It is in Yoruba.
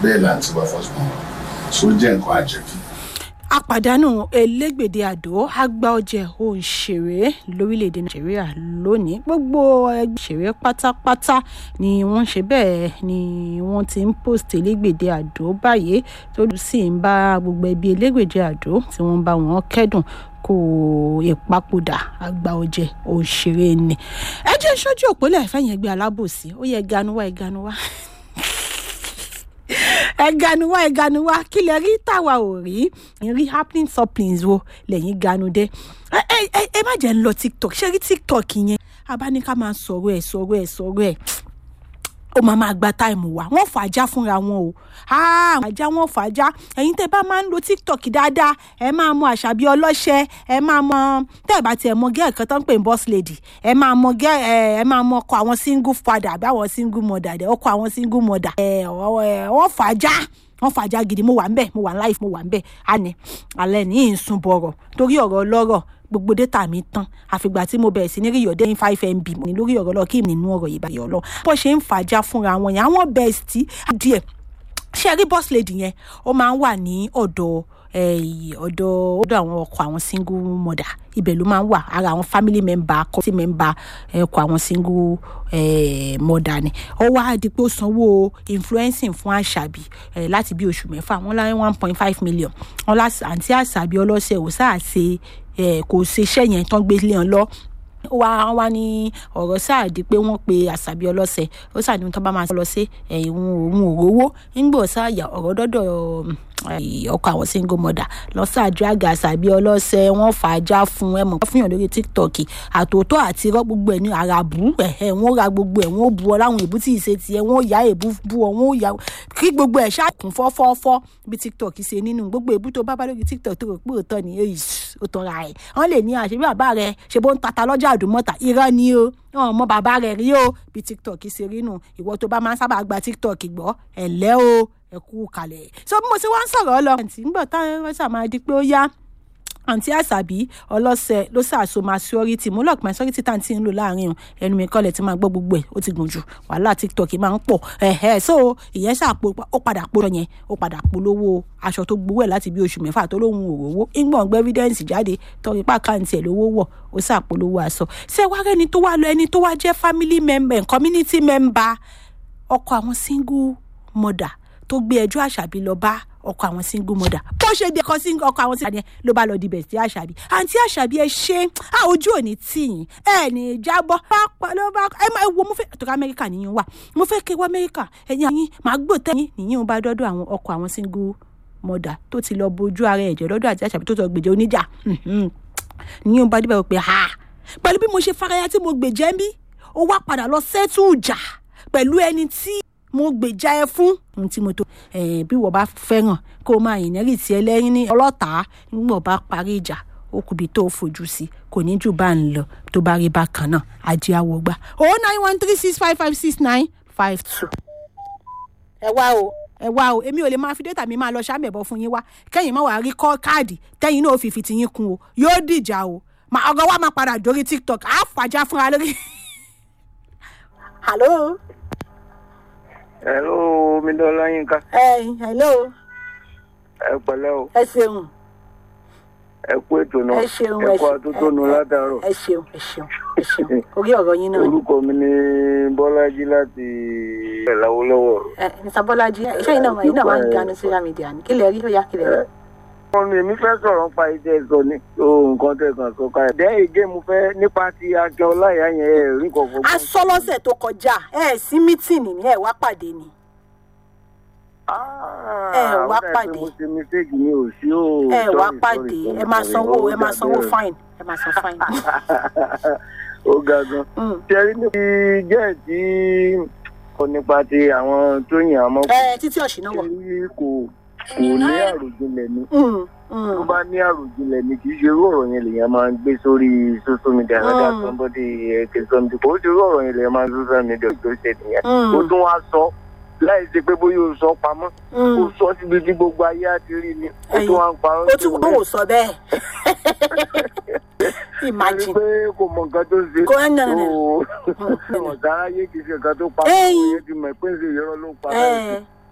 bẹ́ẹ̀ là ń ti wá first born so ó jẹ́ nǹkan àjẹbí. àpàdánù elégbèdé àdó àgbà ọjẹ òṣèré lórílẹ̀‐èdè nàìjíríà lónìí gbogbo ẹgbẹ́ òṣèré pátápátá ni wọ́n ṣe bẹ́ẹ̀ ni wọ́n ti ń post elégbèdé àdó báyìí tó sì ń bá gbogbo ẹbí elégbèdé àdó tí wọ́n bá wọn kẹ́dùn kó ìpapòdà àgbà ọjẹ òṣèré ni ẹ jẹ́ sójú òpólẹ̀ fẹ́yìn ẹgbẹ́ alábòsí ó yẹ ganuwa ẹ ganuwa ẹganuwa ẹganuwa kí lẹ rí tàwa ò rí rí happening supplings wo lẹ́yìn ganudẹ ẹ ẹ ẹ má jẹ́ ń lọ tiktok ṣé rí tiktok yẹn abáníká máa sọ̀rọ̀ ẹ̀ sọ̀rọ̀ ẹ̀ sọ̀rọ̀ ẹ̀ ó máa máa gba táìmù wa wọ́n fàájà fúnra wọn o fàájà wọn fàájà ẹ̀yin tẹ́ bá máa ń lo tiktok dáadáa ẹ máa mọ àṣàbí ọlọ́ṣẹ́ ẹ máa mọ tẹ́ ẹ bá tiẹ̀ mọ gẹ́ẹ̀ kan tó ń pè ní boss lady ẹ máa mọ gẹ́ ẹ ẹ máa mọ ọkọ àwọn single father àbí àwọn single mother dẹ ọkọ àwọn single mother ẹ wọ́n fàájà wọ́n fàájà gidi mo wà ń bẹ̀ mo wà ń life mo wà ń bẹ̀ àní alẹ́ ní ìsún bọ̀rọ̀ torí ọ̀rọ̀ ọlọ́rọ̀ gbogbo data mi tán àfìgbà tí mo bẹ̀rẹ̀ sí ní rí yọ̀dẹ́ ní five mb mo ní lórí ọ̀rọ̀ lọ kí nínú ọ̀rọ̀ yìí báyọ̀ lọ bó ṣe ń fàájà fúnra wọn yẹn àwọn bẹ́ẹ̀sì díẹ̀ ṣe rí boss lady yẹn ó máa ń wà ní ọ̀dọ̀ ọ̀dọ̀ ọ̀dọ̀ àwọn ọkọ àwọn single mother ibẹ̀ ló máa ń wà ara àwọn family member community member ọkọ àwọn single mother ni ó wá di pé ó sanwó influencing fún àṣàbí láti bí oṣù mẹ́fà wọ́n láyé one point five million wọ́n lá àǹtí àṣàbí ọlọ́sẹ̀ ò sáà ṣe kò ṣe iṣẹ́ yẹn tán gbé lé wọn lọ wá wá ní ọ̀rọ̀ sáà di pé wọ́n pe àṣàbí ọlọ́sẹ̀ ó sàdéhùn tó bá máa lọ sí ẹ̀yìn òun òrówó ńgbò sáàyà ọ̀rọ̀ dọ́dọ̀ ọkọ àwọn single mother lọ́sàájú àgà àṣàbí ọlọ́sẹ̀ wọ́n fà á já fún ẹ mọ̀ fún yàn lórí tiktok àtòótọ́ àti irọ́ gbogbo ẹ̀ ní àràbù ẹ̀hẹ́ wọ́n ra gbogbo ẹ̀ wọ́n bu ọ láwọn èbú tí ì ṣe tiẹ̀ wọ́n yá èbú bu ọ wọ́n yá kí gbogbo ẹ̀ ṣàkùn fọ́fọ́fọ́ bí tiktok ṣe nínú gbogbo èbú tó bá bá lórí tiktok tó rò pé òótọ́ ni ó tọ́ra ẹ̀ wọ́n lè ní àṣebí bàbá rẹ̀ ṣe bó ń tata lọ́jà àdùmọ̀tà irọ́ ni o wọn mọ bàbá rẹ̀ rí o bí tiktok ṣe rí nù ìwọ tó bá máa ń sábà gba tiktok gbọ́ ẹ̀lẹ́ o ẹ kú kalẹ̀ so bí mo ṣe wá ń sọ̀rọ̀ lọ àǹtí nígbà táwọn ẹ̀ṣà máa di pé ó yá àǹtí àṣàbí ọlọ́sẹ̀ ló ṣàṣọ maturity mo lọ́ọ̀kì maturity tá à ń tí ń lò láàrin o ẹnu mi kọ́lẹ̀ tí máa gbọ́ gbogbo ẹ̀ ó ti gùn jù wàhálà tiktok máa ń pọ̀ ẹ̀hẹ́ so ìyẹn ṣàpò ó padà polówó yẹn ó padà polówó aṣọ tó gbowó ẹ̀ láti bí oṣù mẹ́fà tó lóhun òrówó ìgbọ̀n gbé evidence jáde tọrí pàkáǹtì ẹ̀ lówó wọ̀ ó ṣàpolówó aṣọ ṣé wá rẹ́ni tó wá lọ ẹni tó wá jẹ́ family member community member ọkọ àwọn single mother tó gbé ẹjọ́ àṣàbí lọ bá ọkọ àwọn single mother bó ṣe dé kọ sí ọkọ àwọn single mother ló bá lọ di bẹ̀sí àṣàbí àǹtí àṣàbí ẹ ṣe á ojú òní tìyìn ẹ ní jábọ́ pápá ló bá ẹ máa wo mo fẹ́ tó ká amẹ́ríkà nìyẹn wà mo fẹ́ kéwọ́ amẹ́ríkà ẹ̀yìn àyìn màá gbò tẹ́yìn nìyẹn bá dọ́dọ̀ àwọn ọkọ àwọn single mother tó ti lọ bojú ara ẹ̀jẹ̀ lọ́dọ̀ àti àṣàbí tó tọ gbèjẹ́ oníjà nìyẹn bá débẹ̀ pé ha pẹ̀lú bí mo ṣe faraya tí mo gbèjẹ́ ń bí ó wá padà lọ sẹ́tù ìjà pẹ̀lú ẹni tí mo gbèjà ẹ fún ohun tí mo tó bí wọ́n bá fẹ́ràn kó máa yìn nẹ́rì tí ẹlẹ́yìn ní ọlọ́tàá nígbà bá parí ìjà ó kùbi tó fojú sí kò ní jù bá ń lọ tó bá rí bákan náà ajé àwọ̀ gbà o nine one three six five five six nine five two. ẹ wá o ẹ wá o èmi ò lè máa fi dẹ́tà mi máa lọ ṣàmẹ̀bọ̀ fún yín wá kẹ́yìn máa wà rí kọ́ káàdì tẹ́yìn náà fi fi tiyín kun o yóò dìjà o ọgọ wa máa padà dórí tiktok á fàjà fúnra lórí. hello hello midola yinka. ẹ hello. ẹ pẹ̀lẹ́ o. ẹ ṣeun. ẹ kú ètò náà. ẹ ṣeun ẹ kú àtótónu látàárọ̀. ẹ ṣeun ẹ ṣeun ẹ ṣeun orí ọ̀rọ̀ yín náà. orúkọ mi ni bọ́lájí láti ẹ̀láwọ́lọ́wọ́. ẹ mr bọ́lájí iṣẹ́ yìí náà yìí náà máa ń ganu social media ni kí lè rí ó yá kí lè rí. wọ́n ní èmi fẹ́ sọ̀rọ̀ nípa iṣẹ́ sọ ní nǹkan tẹ̀ kàn sọ káyọ̀. dẹ́ ègé mo fẹ́ nípa ti akẹ́ ọláyà yẹn ẹ̀ rí kọ̀ọ̀kan. a sọ lọ́sẹ̀ tó kọjá ẹ sí mítìnì ni ẹ wá pàdé ni. ẹ wá pàdé. mo ṣe mistake mi ò sí o. ẹ wá pàdé ẹ máa sanwó ẹ máa sanwó fine ẹ máa san fine. ó ga gan. ṣẹ́rí níbi jẹ́ tí kò nípa ti àwọn tó yàn án mọ́. ẹ títí ọ̀sìn náà wọ̀. kò kò ní àròjinlẹ̀ ni tó bá ní àròjinlẹ̀ ni kì í ṣe irú ọ̀rọ̀ yẹn lèèyàn máa ń gbé sórí social media lọ́jà somebody ẹ̀kẹ́ somebody kò ó ṣe irú ọ̀rọ̀ yẹn lèèyàn máa ń social media tó ṣe nìyẹn ó tún wá sọ láì ṣe pé bóyá o sọ pamọ́ o sọ síbi tí gbogbo ayé á ti rí ni ó tún wá ń parọ́ ó tún kò sọ bẹ́ẹ̀ imagine. pé kò mọ nǹkan tó ṣe. kò ẹ̀ nà nà. ọ̀sára yé kì í ṣe nǹkan tó pa. ẹ̀yìn ti mọ̀ pé ń ṣe ìrọ́ ló pa.